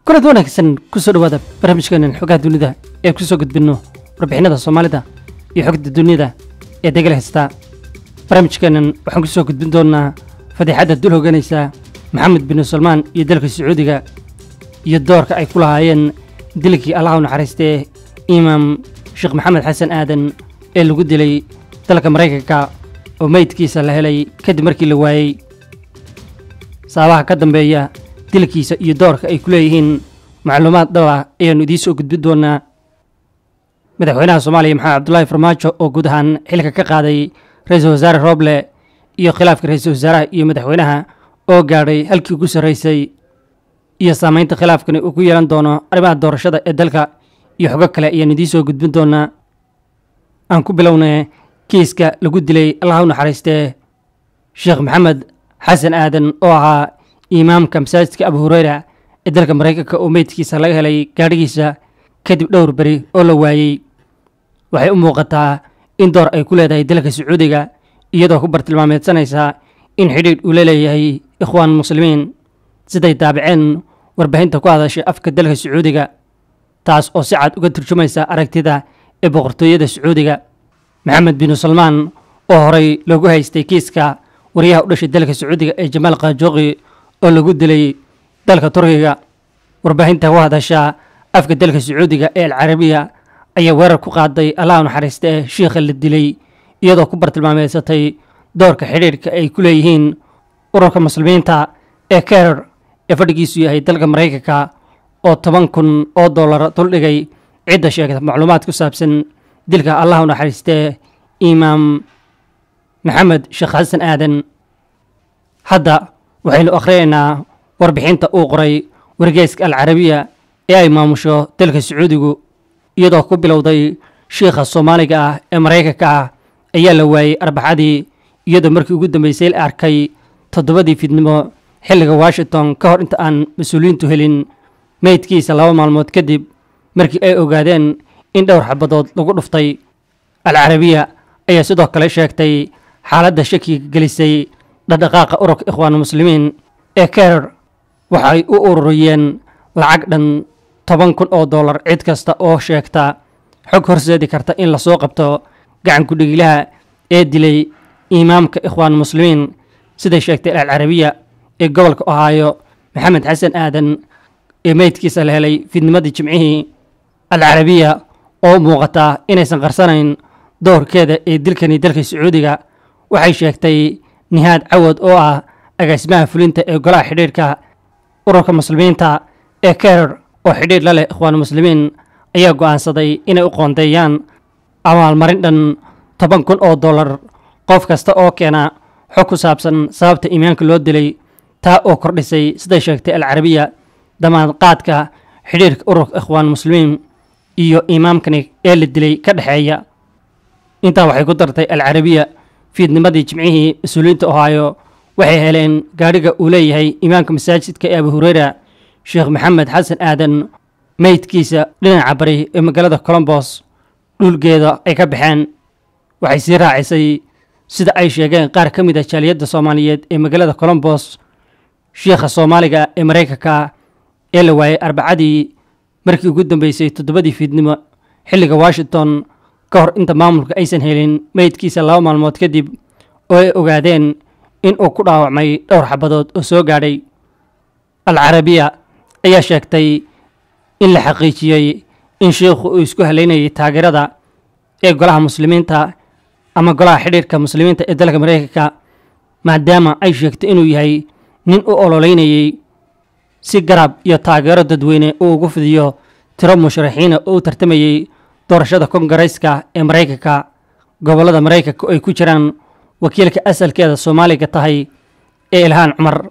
kulad wanaagsan kusoo dhawaada barnaamijkeenan xogaha dunida ee kusoo gudbinno warbixinada soomaalida iyo xogta dunida ee degel haysta barnaamijkeenan waxaan kusoo gudbin doonnaa fadiixadda dul hogganaysa maxamed bin salmaan iyo dalka sacuudiga iyo doorka ay ku lahaayeen dilkii allah u naxariistee imaam sheekh maxamed xasan aadan ee lagu dilay dalka maraykanka oo meydkiisa la helay kadib markii la waayey sababaha ka dambeeya dilkiisa iyo doorka ay ku leeyihiin macluumaad dhaba ayaannu idiin soo gudbin doonnaa madaxweynaha soomaaliya maxamed cabdulaahi farmaajo oo guud ahaan xilka ka qaaday ra-iisul wasaare rooble iyo khilaafka ra-iisul wasaaraha iyo madaxweynaha oo gaadhay halkii ugu sarraysay iyo saamaynta khilaafkani uu ku yeelan doono arrimaha doorashada ee dalka iyo xogo kale ayaannu idiin soo gudbin doonnaa aan ku bilownay kiiska lagu dilay allah u naxariistee sheekh maxamed xasan aadan oo ahaa imaamka masaajidka abu hureyra ee dalka maraykanka oo meydkiisa laga helay gaadhigiisa kadib dhowr beri oo la waayey waxay u muuqataa in door ay ku leedahay dalka sacuudiga iyadoo ku bartilmaameedsanaysa in xidhiidh uu la leeyahay ikhwaan muslimiin siday daabaceen warbaahinta ku hadashay afka dalka sacuudiga taas oo si cad uga turjumaysa aragtida ee boqortooyada sacuudiga maxamed binu salmaan oo horey loogu haystay kiiska wariyaha u dhashay dalka sacuudiga ee jamaal khaajooqi oo lagu dilay dalka turkiga warbaahinta ku hadasha afka dalka sacuudiga ee alcarabiya ayaa weerar ku qaaday allah u naxariista ee shiikha la dilay iyadoo ku bartilmaameedsatay doorka xidhiidhka ay ku leeyihiin ururka muslimiinta ee kerer ee fadhigiisu yahay dalka maraykanka oo toban kun oo dollar duldhigay cidda sheegta macluumaad ku saabsan dilka allah u naxariistee imaam maxamed sheekh xasan aadan hadda waxaynu akhriyaynaa warbixinta uu qoray wargeyska alcarabiya ee ay maamusho dalka sacuudigu iyadoo ku bilowday shiikha soomaaliga ah ee maraykanka ah ayaa la waayey arbaxadii iyadoo markii ugu dambeysay la arkay toddobadii fidnimo xilliga washington ka hor inta aan mas-uuliyiintu helin meydkiisa laba maalmood kadib markii ay ogaadeen in dhowr xabadood lagu dhuftay alcarabiya ayaa sidoo kale sheegtay xaaladda shakiga gelisay dhaqdhaqaaqa ururka ikhwaan muslimiin ee kerer waxay u ururiyeen lacag dhan toban kun oo dollar cid kasta oo sheegta xog horseedi karta in lasoo qabto gacan ku-dhigilaha ee dilay imaamka ikhwaan muslimiin siday sheegtay alcarabiya ee gobolka ohaayo maxamed xasan aadan ee meydkiisa la helay fidnimadii jimcihii alcarabiya oo muuqata inaysan qarsanayn doorkeeda ee dilkani dalka sacuudiga waxay sheegtay nihaad cawad oo ah agaasimaha fulinta ee golaha xidhiidhka ururka muslimiinta ee kerer oo xidhiidh la leh ikhwaan muslimiin ayaa go'aansaday inay u qoondeeyaan abaalmarin dhan toban kun oo dollar qof kasta oo keena xog ku saabsan sababta iimaanka loo dilay taa oo kordhisay siday sheegtay alcarabiya damaad qaadka xidhiidhka ururka ikhwaan muslimiin iyo imaamkani ee la dilay ka dhexeeya intaa waxay ku dartay alcarabiya fiidnimadii jimcihii mas-uuliyiinta ohaayo waxay heleen gaadhiga uu leeyahay imaamka masaajidka ee abu hureyra sheekh maxamed xasan aadan meydkiisa dhinaca bari ee magaalada colombos dhulgeeda ay ka baxeen waxay sii raacisay sida ay sheegeen qaar ka mid a jaaliyadda soomaaliyeed ee magaalada colombos shiikha soomaaliga ee maraykanka ee la waayey arbacadii markii ugu dambeysay toddobadii fiidnimo xilliga washington ka hor inta maamulka aysan helin meydkiisa laba maalmood kadib oo ay ogaadeen in uu ku dhaawacmay dhowr xabadood oo soo gaadhay alcarabiya ayaa sheegtay in la xaqiijiyey in shiikhu uu isku halaynayay taageerada ee golaha muslimiinta ama golaha xidhiirka muslimiinta ee dalka maraykanka maadaama ay sheegtay inuu yahay nin u ololeynayey si garab iyo taageero dadweyne uu ugu fidiyo tiro musharaxiina oo u tartamayey doorashada kongareyska ee maraykanka gobollada maraykanka oo ay ku jiraan wakiilka asalkeeda soomaaliga tahay ee ilhaan cumar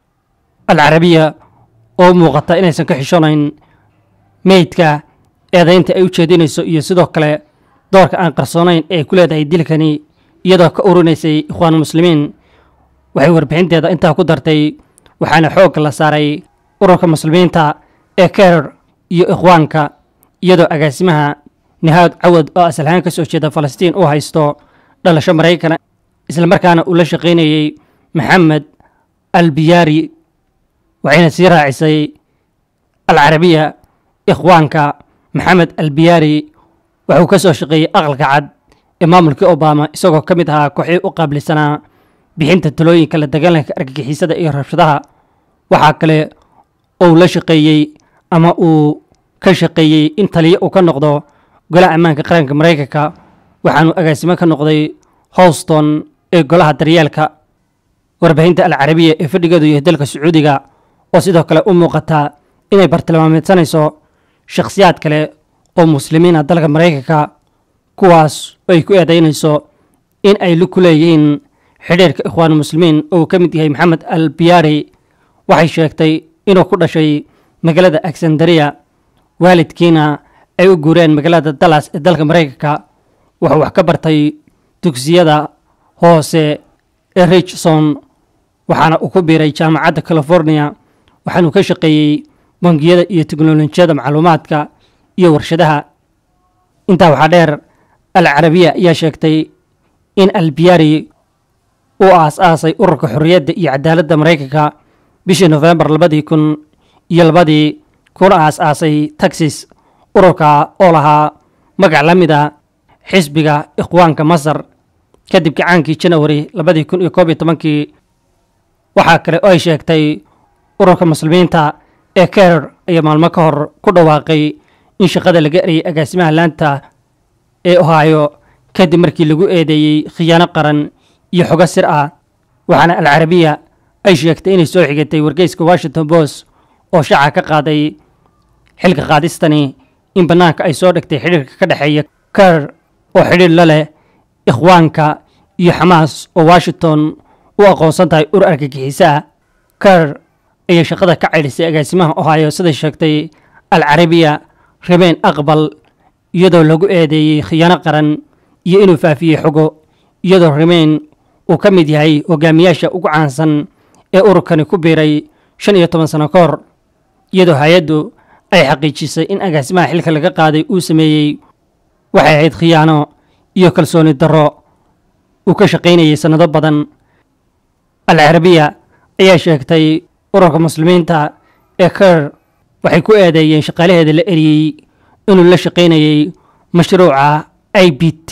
alcarabiya oo muuqata inaysan ka xishoonayn meydka eedaynta ay u jeedinayso iyo sidoo kale doorka aan qarsoonayn ee ay ku leedahay dilkani iyadoo ka urinaysay ikhwaan muslimiin waxay warbixinteeda intaa ku dartay waxaana xoogga la saaray ururka muslimiinta ee kerer iyo ikhwaanka iyadoo agaasimaha nihaad cawad oo asalhaan ka soo jeeda falastiin uu haysto dhalasho maraykana islamarkaana uu la shaqaynayey maxamed albiyaari waxayna sii raacisay alcarabiya ikhwaanka maxamed albiyaari waxuu ka soo shaqeeyey aqalka cad ee maamulkii obama isagoo ka mid ahaa kooxii u qaabilsanaa bixinta talooyinka la dagaalanka argagixisada iyo rabshadaha waxaa kale ou la shaqeeyey ama uu ka shaqeeyey in taliyo uu ka noqdo golaha ammaanka qaranka maraykanka waxaanuu agaasimo ka noqday howston ee golaha daryeelka warbaahinta alcarabiya ee fadhigeedu yahay dalka sacuudiga oo sidoo kale u muuqata inay bartilmaameedsanayso shakhsiyaad kale oo muslimiina dalka maraykanka kuwaas oo ay ku eedaynayso in ay ku leeyihiin xidhiirka ikhwaan muslimiin oo uu ka mid yahay maxamed al biyaari waxay sheegtay inuu ku dhashay magaalada alexandria waalidkiina ay u guureen magaalada dallas ee dalka maraykanka wuxuu wax ka bartay dugsiyada hoose ee richson waxaana uu ku biiray jaamacadda california waxaanuu ka shaqeeyey bangiyada iyo teknolojiyada macluumaadka iyo warshadaha intaa waxaa dheer al carabiya ayaa sheegtay in albiyaari uu aas-aasay ururka xorriyadda iyo cadaaladda maraykanka bishii nofembar labadii kun iyo labadii kuna aas-aasay taxis ururka oo lahaa magac la mid a xisbiga ikhwaanka masar kadib gacaankii janawari labadii kun iyo koob iyo tobankii waxaa kale oo ay sheegtay ururka muslimiinta ee kerer ayaa maalmo ka hor ku dhawaaqay in shaqada laga erayay agaasimaha laanta ee ohaayo kadib markii lagu eedeeyey khiyaano qaran iyo xogo sir ah waxaana alcarabiya ay sheegtay inay soo xigatay wargeyska washington post oo shaaca ka qaaday xilka qaadistani in bannaanka ay soo dhigtay xidhiirka ka dhexeeya kerer oo xidhiir la leh ikhwaanka iyo xamaas oo washington u aqoonsan tahay ur argagixiso ah kerer ayay shaqada ka caydhisay agaasimaha ohaayo siday sheegtay alcarabiya rabeen aqbal iyadoo lagu eedeeyey khiyaano qaran iyo inuu faafiyey xogo iyadoo remayn uu ka mid yahay hogaamiyaasha ugu caansan ee ururkani ku biiray shan iyo toban sano ka hor iyadoo hay-addu ay xaqiijisay in agaasimaha xilka laga qaaday uu sameeyey waxay ahayd khiyaano iyo kalsooni darro uu ka shaqaynayay sannado badan alcarabiya ayaa sheegtay ururka muslimiinta ee kerer waxay ku eedeeyeen shaqaalaheeda la eriyey inuu la shaqaynayey mashruuca i b t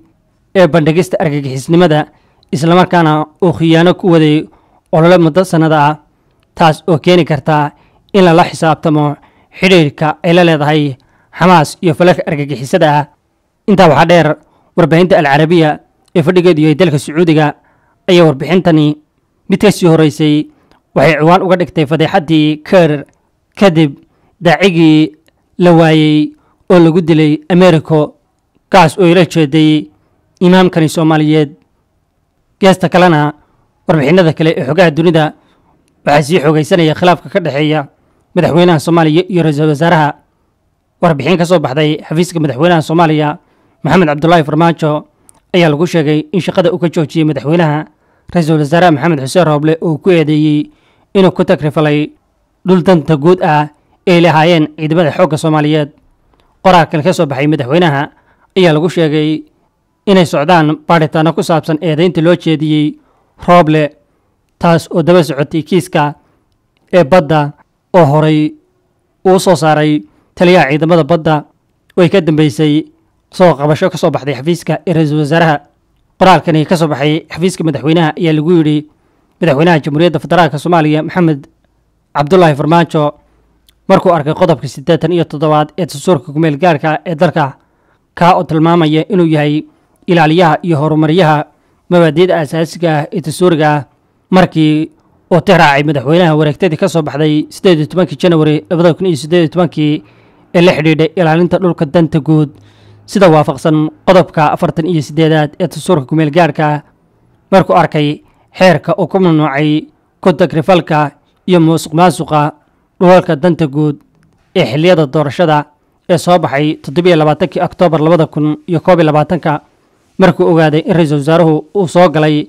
ee bandhigista argagixisnimada islamarkaana uu khiyaano ku waday olole muddo sannada ah taas oo keeni karta in lala xisaabtamo xidhiirka ay la leedahay xamaas iyo falalka argagixisada ah intaa waxaa dheer warbaahinta alcarabiya ee fadhigeedu yahay dalka sacuudiga ayaa warbixintani mid ka sii horeysay waxay ciwaan uga dhigtay fadeexaddii kerer kadib daacigii la waayey oo lagu dilay americo kaas oo ila jeeday imaamkani soomaaliyeed geesta kalena warbixinada kale ee xogaha dunida waxaa sii xoogaysanaya khilaafka ka dhexeeya madaxweynaha soomaaliya iyo ra-iisul wasaaraha warbixin ka soo baxday xafiiska madaxweynaha soomaaliya maxamed cabdulaahi farmaajo ayaa lagu sheegay in shaqada uu ka joojiyey madaxweynaha ra-iisul wasaaraha maxamed xuseen rooble oo ku eedeeyey inuu ku tagrifalay dhul danta guud ah ay lahaayeen ciidamada xoogga soomaaliyeed qoraalkan ka soo baxay madaxweynaha ayaa lagu sheegay inay socdaan baadhitaano ku saabsan eedaynta loo jeediyey rooble taas oo daba socotay kiiska ee badda oo horay uu soo saaray taliyaha ciidamada badda oo ay ka dambeysay soo qabasho ka soo baxday xafiiska ee ra-iisul wasaaraha qoraalkani ka soo baxay xafiiska madaxweynaha ayaa lagu yidhi madaxweynaha jamhuuriyadda federaalk soomaaliya maxamed cabdulaahi farmaajo markuu arkay qodobka siddeetan iyo toddobaad ee dastuurka kumeel gaarka ee dalka kaa oo tilmaamaya inuu yahay ilaaliyaha iyo horumaryaha mabaadi'da asaasiga ah ee dastuuriga ah markii uu tixraacay madaxweynaha wareegtadii ka soo baxday siddeed iyo tobankii janawari labada kun iyo siddeed iyo tobankii ee la xidhiidhay ilaalinta dhulka danta guud sida waafaqsan qodobka afartan iyo siddeedaad ee dastuurka kumeel gaarka markuu arkay xeerka uu ku mamnuucay ku tagrifalka iyo muusuq maasuqa dhulalka danta guud ee xilliyada doorashada ee soo baxay toddobiyo labaatankii oktoobar labada kun iyo koob iyo labaatanka markuu ogaaday in ra-iisul wasaaruhu uu soo galay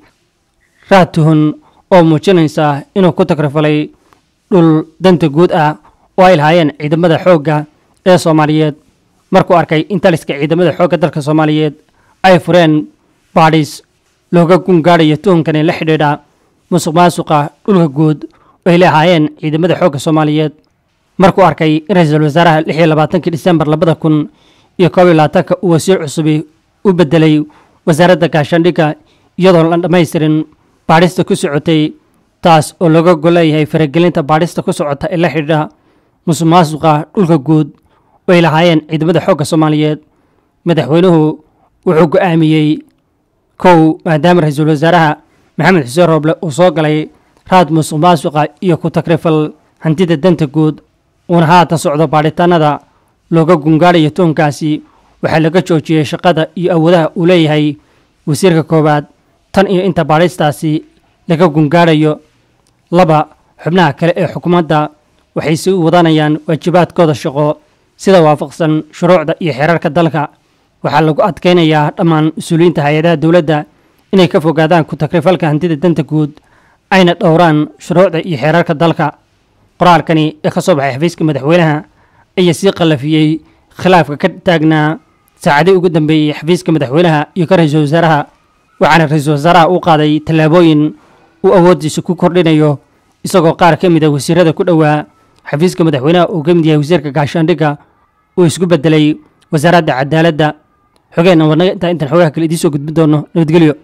raatuhun oo muujinaysa inuu ku tagrifalay dhul danta guud ah oo ay lahaayeen ciidamada xoogga ee soomaaliyeed markuu arkay in taliska ciidamada xoogga dalka soomaaliyeed ay fureen baadhis looga gungaadhayo tuhunkani la xidhiidha musuq maasuqa dhulka guud oo ay lahaayeen ciidamada xoogga soomaaliyeed markuu arkay in ra-iisul wasaaraha lix iyo labaatankii disembar labada kun iyo koob iyo labaatanka uu wasiir cusubi u bedelay wasaaradda gaashaandhigga iyadoon la dhammaystirin baadhista ku socotay taas oo looga golleeyahay faragelinta baadhista ku socota ee la xidhiidha musuq maasuqa dhulka guud oo ay lahaayeen ciidamada xoogga soomaaliyeed madaxweynuhu wuxuu go'aamiyey kow maadaama ra-iisul wasaaraha maxamed xuseen rooble uu soo galay raad musuq maasuqa iyo ku takrifal hantida danta guud uuna haatan socdo baadhitaanada looga gungaadhayo toonkaasi waxaa laga joojiyey shaqada iyo awoodaha uu leeyahay wasiirka koowaad tan iyo inta baadhistaasi laga gungaadhayo laba xubnaha kale ee xukuumadda waxay sii wadanayaan waajibaadkooda shaqo sida waafaqsan shuruucda iyo xeerarka dalka waxaa lagu adkaynayaa dhammaan mas-uuliyiinta hay-adaha dowladda inay ka fogaadaan ku takrifalka hantida danta guud ayna dhowraan shuruucda iyo xeerarka dalka qoraalkani ee ka soo baxay xafiiska madaxweynaha ayaa sii qallafiyey khilaafka ka taagnaa saacadii ugu dambeeyey xafiiska madaxweynaha iyo ka ra-iisul wasaaraha waxaana ra-iisul wasaaraha u qaaday tallaabooyin uu awooddiisa ku kordhinayo isagoo qaar ka mid a wasiirada ku dhowaa xafiiska madaxweynaha uu ka mid yahay wasiirka gaashaandhigga uu isku bedelay wasaaradda cadaaladda xogeenna wadnaga intaa intaan xogaha kale idiin soo gudbin doono nabadgelyo